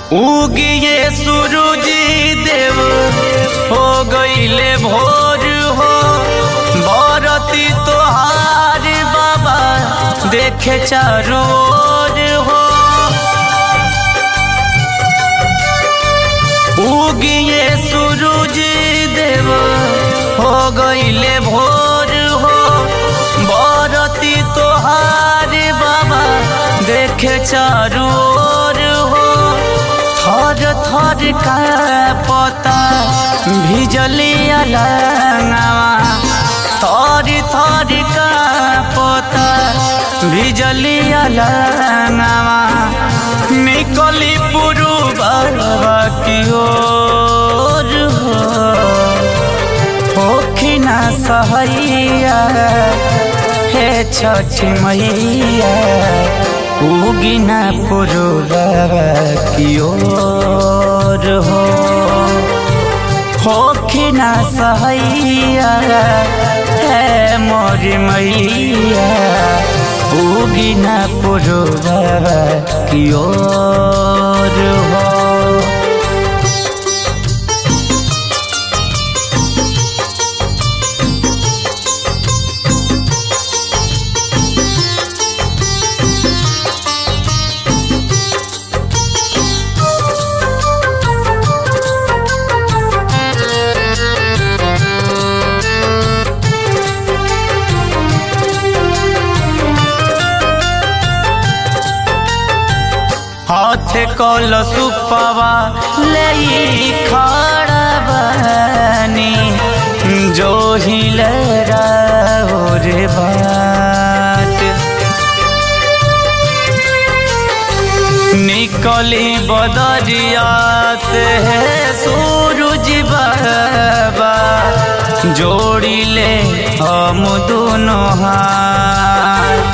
उगिए सूरज देव हो गईले भोर हो बरती तोहार बाबा देखे चारों ओर हो उगिए सूरज देव हो गईले भोर हो बरती तोहार बाबा देखे चारों ओर हो थर थर का पता भिजली अलंगवा थर थर का पता भिजली अलंगवा निकली पुरु बाबा की ओर हो होखिना सहैया हे छठ मैया उगिना पुरुबा की ओर हो होखिना सहैया हे मोर मैया उगिना पुरुबा की ओर हो हाथ कल सुपवा ले खड़ा बनी जो हिल रे बाट निकली बदरिया से सूरज बाबा जोड़ी ले हम दोनों हाथ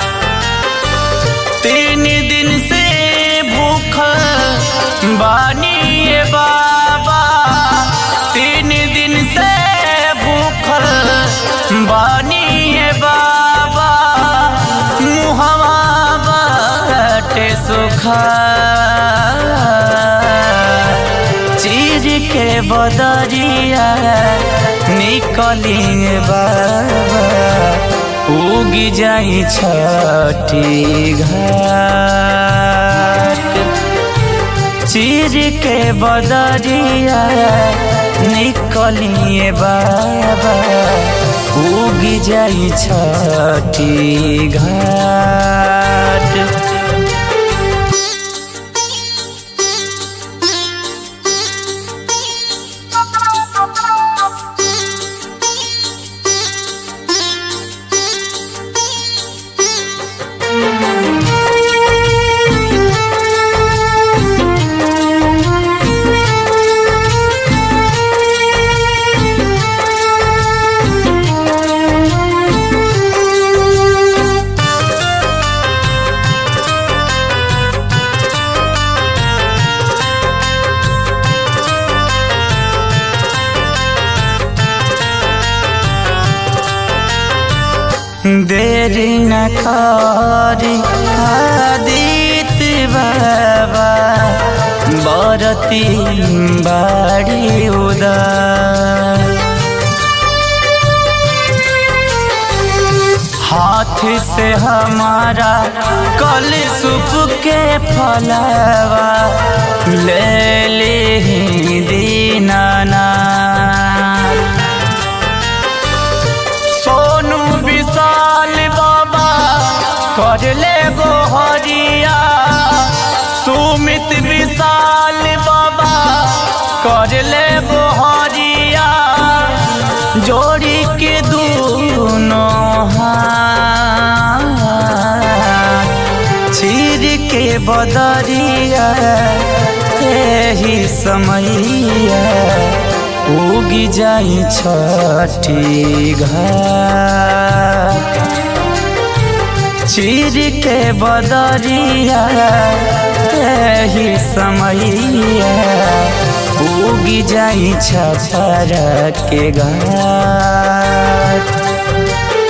तीन दिन से भूख बानी बाबा तीन दिन से भूखल बानी बाबा मुहवा बाटे सुखा चीर के बदरिया निकली बाबा उगी जाई छठी घाट चीर के बदरिया निकलिए बाबा उगी जाई छठी घाट देरी न करी आदित्य बाबा बरती बाड़ी उदार हाथ से हमारा कल सुप के फलवा ले ली दीनाना सोनू विशाल बाबा कर ले गो हरिया सुमित विशाल बाबा कर ले गो हरिया जोड़ी के दोनों हाथ चीर के बदरिया ही समैया उगी जाई छठी घाट चीर के बदरिया ही समैया उगी जाई छपर के घाट